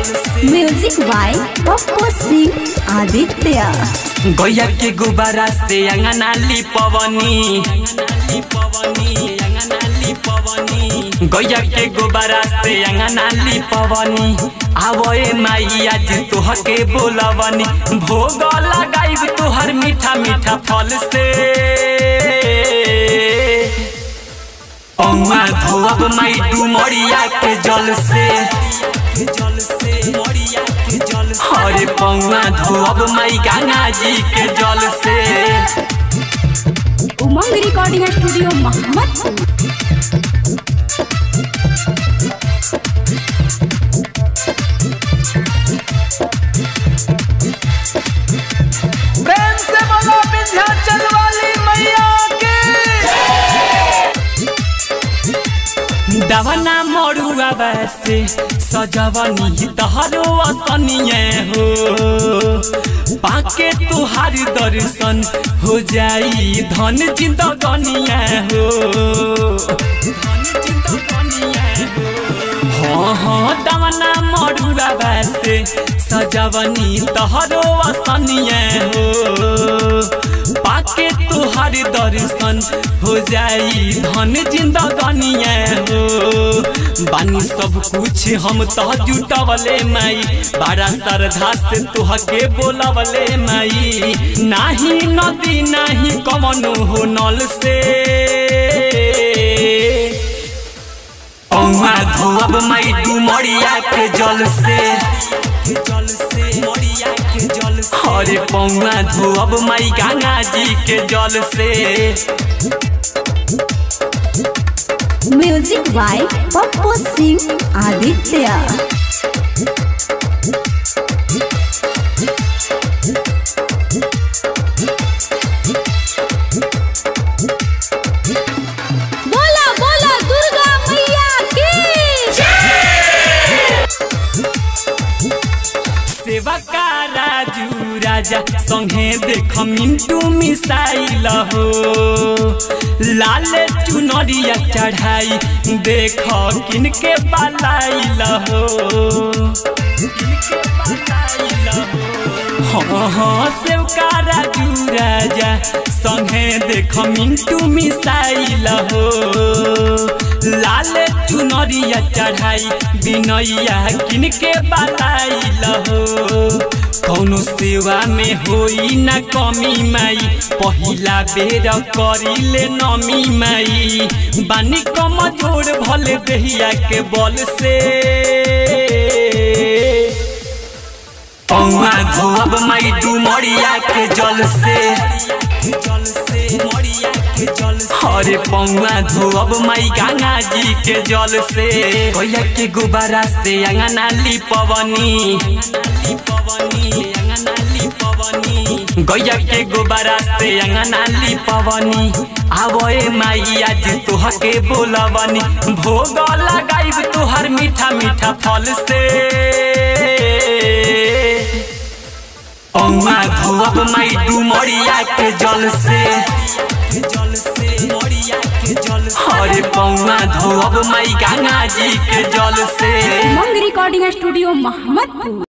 जल से music by Pappu Singh Aditya गैया के गुब्बारा से अंगना लिपवनी गैया के गुब्बारा से अंगना लिपवनी आवए माई आज तोहके बोलवनी भोग लगाइब तोहर मीठा मीठा फल से पौआ धोअब माई डुमरिया के जल से जल से मरिया के जल से अरे पौआ धोअब माई गंगा जी के जल से उमंग रिकॉर्डिंग स्टूडियो मोहम्मदपुर प्रेम से बोलो विंध्याचल वाली मैया की दवना मरुआ वैसे सजवनी तहरो असनिए हो पाके तुहार दर्शन हो जाई धन जिंदगनिया हो धन जिंदगनिया हो हाँ हाँ दवना मरुआ वैसे सजवनी तहरो असनिए हो पाके तुहार दर्शन हो जाई धन जिंदगनिया हो बानी सब कुछ हम तो जुटवले माई बड़ा श्रद्धा से तुहके बोलवले माई नाही नदी नाही कमनो हो नल से पौआ धोअब माई डुमरिया के जल से जल से मरिया के जल से अरे पौआ धोअब माई गंगा जी के जल से म्यूजिक बाय पप्पू सिंह आदित्य बोला बोला दुर्गा मैया की सेवा का राजू राजा संगे देख मिंटू मिसाइल हो लाल चुनरिया चढ़ाई देख किनके बलाइल हो किनके बलाइल हो हाँ हाँ सेवका राजू राजा संगे देख मिंटू मिसाइल हो लाल चुनरिया चढ़ाई बिनैया किनके बलाइल हो कौनो सेवा में होई ना कमी माई पहिला बेर करिले नमी माई बानी कमजोर भले देहिया के बल से पौआ धोअब माई डुमरिया के जल से जल से मरिया के जल से अरे पौआ धोअब माई गंगा जी के जल से गैया के गुब्बारा से अंगना लिपवनी गैया के गुब्बारा से अंगना लिपवनी आवए माई आज तोहके बोलवनी भोग लगाइब तोहर मीठा मीठा फल से पौआ धोअब माई डुमरिया के जल से जल से मरिया के जल से अरे पौआ धोअब माई गंगा जी के जल से उमंग रिकॉर्डिंग स्टूडियो मोहम्मदपुर